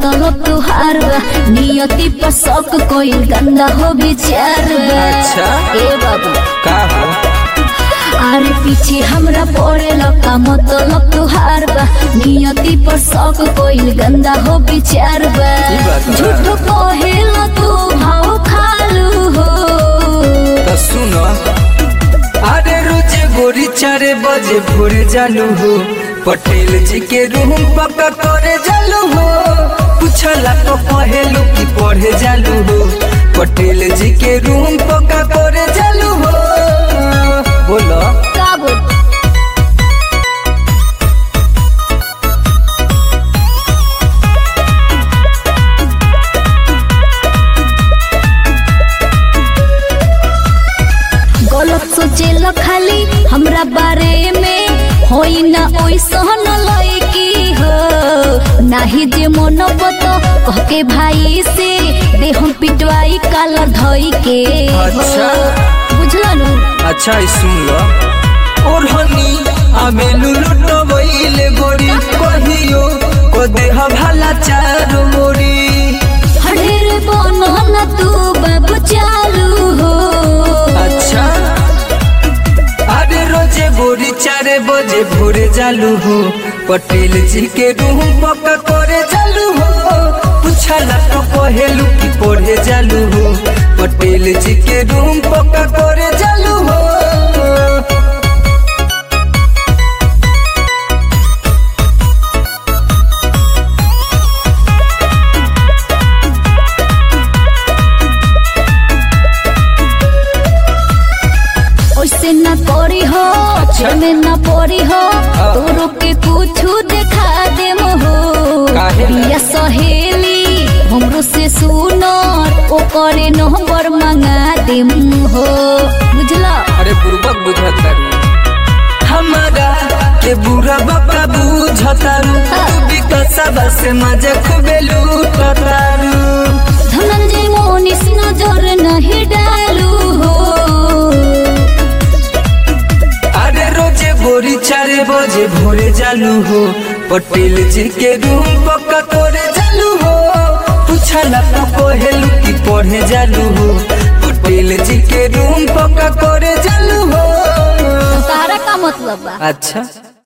मतलब तुहार बा नियति पर शक कोई गंदा हो विचार बा अच्छा। ए बाबू का हो आरे पीछे हमरा पड़े लका मतलब तुहार बा नियति पर शक कोई गंदा हो विचार बा ई बात बा। झूठ कहेला तू भाव खालू हो तो सुनो अरे रोज गोरी चारे बजे भोर जालू हो पटेल जी के रूम पक्का करे जालू हो पूछला तो कहेलू की पढ़े जालू हो पटेल जी के रूम पक्का करे जालू हो बोलो का बोल गलत सोचेला खाली हमरा बारे में होई ना ओइसन लइकी हो नाही जे मन बत कह के भाई से दे हम पिटवाई कालर धई के हो। अच्छा। बुझला नु अच्छा ई सुन लो और हनी आमे लुलुट वईले गोरी कहियो को देह भला चारो मोरी हडेर बनो ना तू बाबू चालू हो अच्छा अरे रोजे गोरी चारे बजे भोरे जालू हो पटेल जी के रूम पक्का करे जालू हो पूछला तो कहेलू की पढ़े जालू हो पटेल जी के रूम पक्का करे जालू हो ओइसे ना करी हो अच्छा। में ना पड़ी हो हाँ। तोरो के कुछ देखा दे हो काहे ला? बिया सहेली हमरो से सुनो ओ करे नंबर मंगा दे हो बुझला अरे बुर्बक बुझता हमारा के बुरा बाबा बुझतारू तू भी कसबा से मजा खूबे लूटतारू धनंजय मोनिस नजर नहीं डालू हो अरे रोजे गोरी चारे बजे भोरे जालू हो पटेल जी के रूम पक्का करे जालू हो पूछला तो कहेलू की पढ़े जालू हो पटेल जी के रूम पक्का करे जालू हो तारा का मतलब बा अच्छा